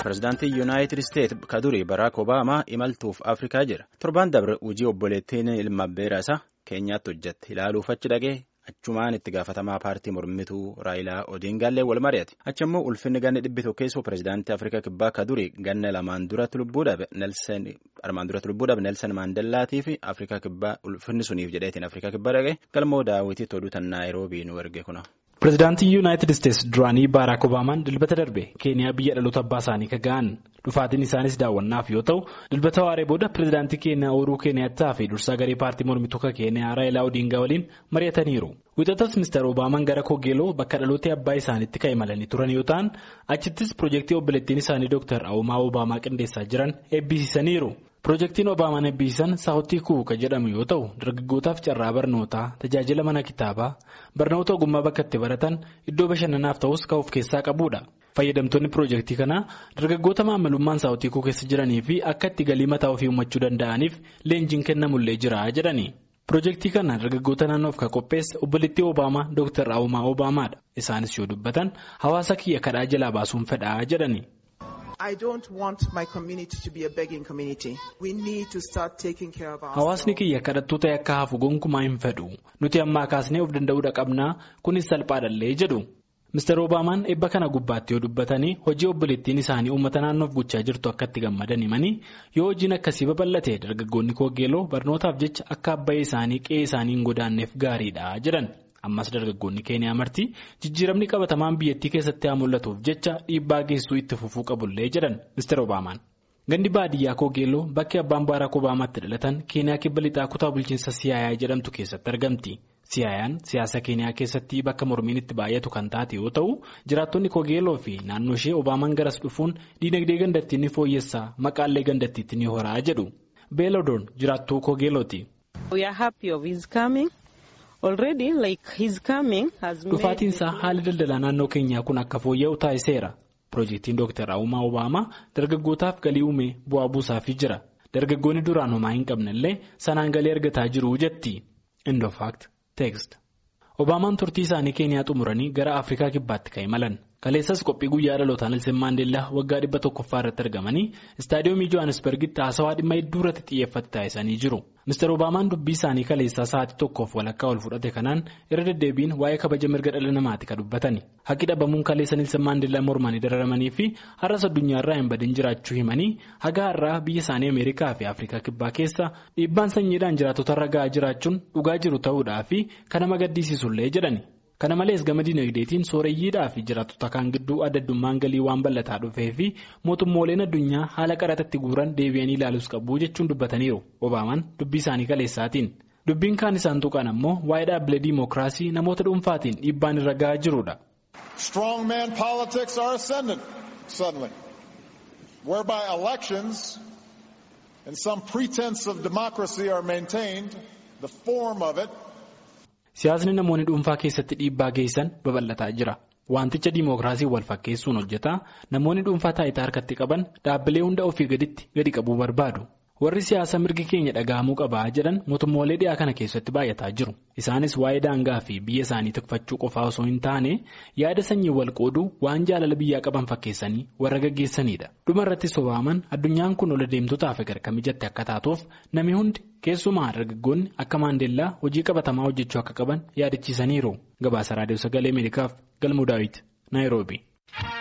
Pireezidaantii Yuunaayitid Isteet ka durii Baraak Obaamaa imaltuuf Afrikaa jira. Torbaan dabre hojii obboleettiin ilma beeraa keenyaatti hojjette ilaaluuf achi dhaqee achumaan itti gaafatamaa paartii mormituu Raayilaa Odiingaallee wal mari'ate. Achi immoo ulfinni ganni dhibbi tokkeessoo pireezidaantii Afrikaa kibbaa ka durii ganna lamaan duratti lubbuu dhabe armaan duratti lubbuu dhabe Nelson Maandellaatii fi Afrikaa kibbaa ulfinni suniif jedheetiin Afrikaa kibbaa dhaqee galmoo daawwitiitti oduu tan Naayiroobii nu erge kuna. Pireezidaantii Yuunaayitid Isteetsi duraanii Baaraak Obaamaan dilbata darbe Keeniyaa biyya dhaloota abbaa isaanii ka ga'an dhufaatiin isaanis daawwannaaf yoo ta'u dilbata waaree booda pireezidaantii Keeniyaa Uhuruu Keeniyaattaa fi dursaa garee paartii mormituu ka Keeniyaa Raayilaa Odiingaa waliin mari'ataniiru. Wixatas Ministeer Obaamaan gara Kogeeloo bakka dhaloota abbaa isaaniitti kan imalanii turan yoo ta'an achittis piroojeektii obboleettiin isaanii Dr. Awumaa Obaamaa qindeessaa jiran eebbisiisaniiru. Piroojeektiin Obaamaan eebbisan saawutii kuuka jedhamu yoo ta'u dargaggootaaf carraa barnootaa tajaajila mana kitaabaa barnoota ogummaa bakka itti baratan iddoo bashannanaaf ta'us kan of keessaa qabudha. Fayyadamtoonni piroojeektii kanaa dargaggoota maamilummaan saawutii kuu keessa jiranii fi akka itti galii mataa ofii uumachuu danda'aniif leenjiin kennamullee jira jedhani. Piroojeektii kana dargaggoota naannoof kan qopheesse obboleettii Obaamaa Dr. Awumaa Obaamaadha. Isaanis yoo dubbatan hawaasa kiyya kadhaa jalaa baasuun fedhaa jedhani. Hawaasni kiyya kadhattuu ta'e akka hafu gonkumaa hin fedhu. Nuti ammaa kaasnee of danda'uudha qabnaa kunis salphaadhallee jedhu. Mr. Obaamaan eebba kana gubbaatti yoo dubbatanii hojii obboleettiin isaanii uummata naannoof gochaa jirtu akka itti gammadan himanii yoo hojiin akkasii babal'ate dargaggoonni Kogeeloo barnootaaf jecha akka abbayee isaanii qe'ee isaanii hin godaanneef gaariidha jedhan. Ammas dargaggoonni Keeniyaa marti jijjiiramni qabatamaan biyyattii keessatti haa mul'atuuf jecha dhiibbaa geessuu itti fufuu qabullee jedhan Mr. Obaamaan. Gandi baadiyyaa Kogeeloo bakki abbaan Baaraak Obaamaatti dhalatan Keeniyaa kibba lixaa kutaa bulchiinsa Siyaayaa jedhamtu keessatti argamti. Siyaayaan siyaasa Keeniyaa keessatti bakka mormiin itti baay'atu kan taate yoo ta'u jiraattonni Kogeeloo fi naannoo ishee Obaamaan garas dhufuun diinagdee gandattii ni fooyyessaa maqaallee gandattiitti ni horaa jedhu. Beelodoon jiraattuu Kogeelooti. Dhufaatiinsaa haala daldalaa naannoo keenyaa kun akka fooyya'u taasiseera. Piroojeektiin Dr. Awumaa Obaamaa dargaggootaaf galii uumee bu'aa buusaafii jira. Dargaggoonni duraan homaa hin qabnellee sanaan galii argataa jiru jetti. Indofaakt teekst. Obaamaan turtii isaanii Keeniyaa xumuranii gara Afrikaa kibbaatti kan imalan. Kaleessas qophii guyyaa dhalootaa Nelson Maandeellaa waggaa dhibba tokkoffaa irratti argamanii istaadiyoomii Johannesburgitti haasawaa dhimma hedduu irratti xiyyeeffate taasisanii jiru. Mr. Obaamaan dubbii isaanii kaleessaa sa'aatii tokkoof walakkaa ol fudhate kanaan irra deddeebiin waa'ee kabaja mirga dhala namaati kan dubbatani. Haqi dhabamuun kaleessa Nelson Maandeellaa mormanii dararamanii fi har'as addunyaarraa hin badin jiraachuu himanii haga har'aa biyya isaanii Ameerikaa fi Afrikaa kibbaa keessa dhiibbaan sanyiidhaan jiraatotarra ga'aa jiraachuun dhugaa jiru ta'uudhaa fi kan nama gaddisiisullee jedhani. Kana malees gama dinagdeetiin sooreyyiidhaa fi jiraattota kaan gidduu adda addummaan galii waan bal'ataa dhufee fi mootummooleen addunyaa haala qaraxatti guuran deebi'anii ilaaluus qabu jechuun dubbataniiru. Obaamaan dubbii isaanii kaleessaatiin. Dubbiin kaan isaan tuqan ammoo waa'ee dhaabbilee diimokiraasii namoota dhuunfaatiin dhiibbaan irra ga'aa jirudha. Strong man politics are ascendant suddenly, whereby elections and some pretense of democracy are maintained, the form of it. Siyaasni namoonni dhuunfaa keessatti dhiibbaa geessan babal'ataa jira. Wanticha diimokiraasii wal fakkeessuun hojjetaa namoonni dhuunfaa taayitaa harkatti qaban dhaabbilee hunda ofii gaditti gadi qabuu barbaadu. Warri siyaasa mirgi keenya dhaga'amuu qabaa jedhan mootummoolee dhiyaa kana keessatti baay'ataa jiru. Isaanis waa'ee daangaa fi biyya isaanii tikfachuu qofaa osoo hin taane yaada sanyii wal qooduu waan jaalala biyyaa qaban fakkeessanii warra gaggeessanidha. Dhuma irrattis Obaamaan addunyaan kun ol adeemtotaaf egarka mijatte akka taatuuf namni hundi keessumaa dargaggoonni akka maandeellaa hojii qabatamaa hojjechuu akka qaban yaadachiisaniiru. Gabaasa Raadiyoo Sagalee Ameerikaaf Galmuu Daawit Naayiroobi.